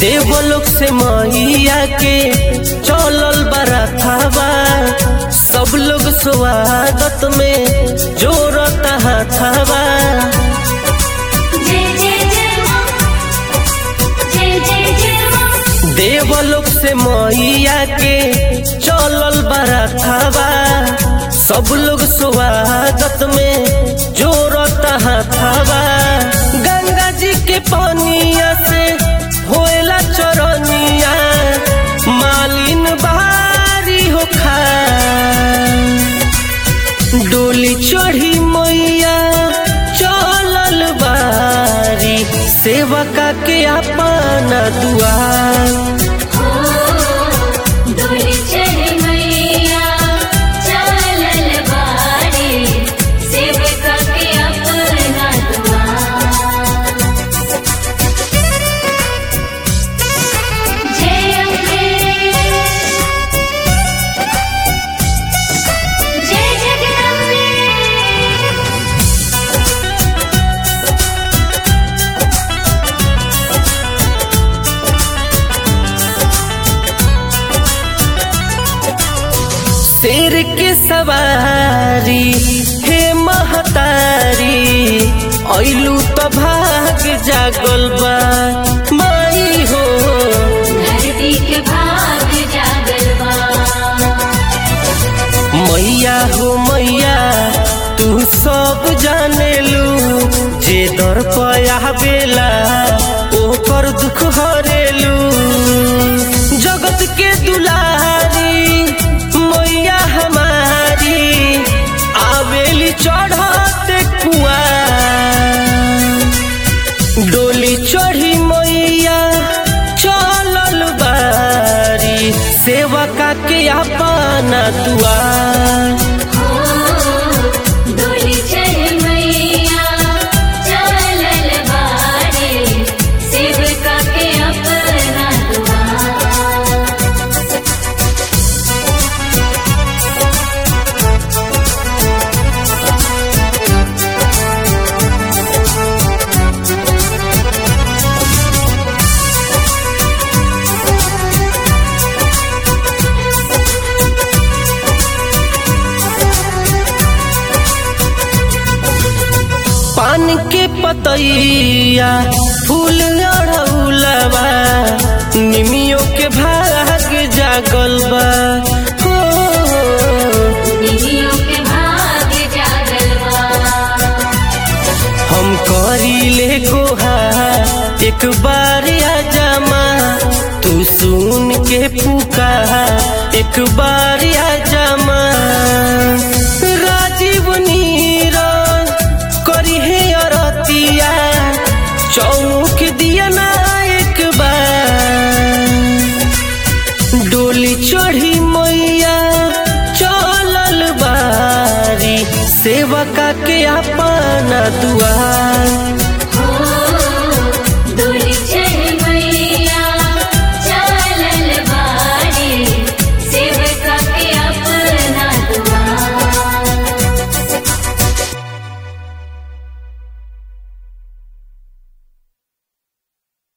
देवलोक से मैया के चलल बरथावा सब लोग स्वागत में जोरत हाथावा जय जय जय मां जय जय जय मां देवलोक से मैया के चलल बरथावा सब लोग स्वागत में जोरत हाथावा गंगा जी के पानिया से होएला चरनिया मालिन बारी हो खा डोली चढ़ी मैया चलल बारी सेवका के अपना दुआर डोली चढ़ मैया चलल बारी सेवका के अपना द्वार जय अम्बे जय जगदम्बे शेर के सवारी हे महतारी ऐलू तो भाग जागल बा माई हो धरती के भाग जागल बा मैया हो मैया तू सब जाने लू जे दर पया बेला ओकर दुख हरेलू जगत के दुलारी मैया हमारी आवेली चढ़ते कुआ डोली चढ़ी मैया चलल बारी सेवका के अपना दुआर डोली चढ़ मैया चलल बारी सेवका के अपना द्वार पान के पतैया फूल अड़ौलवा निमियो के भाग जागल बा हो, निधियों के भाग जागल बा हम करीले गोहा एक बार आ जामा तू सुन के पुकार एक बार आ जामा